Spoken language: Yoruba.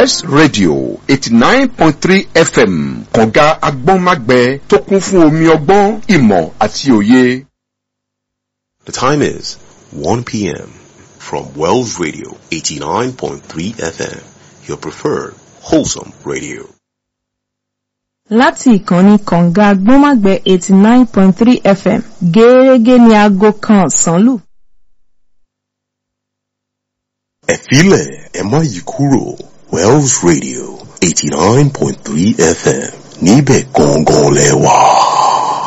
west radio eighty nine point three fm kànga agbọ́nmágbẹ tó kún fún omi ọgbọ́n ìmọ̀ àti òye. The time is 1 p.m. from Wells Radio 89.3 FM, your preferred wholesome radio. láti ìkànnì kànga gbọ́nmágbẹ́ eighty nine point three fm gẹ́gẹ́ ní aago kan ọ̀sán lù. Ẹ filẹ̀ ẹ má yí kúrò Wells Radio 89.3 FM níbẹ̀ gangan lẹ wà.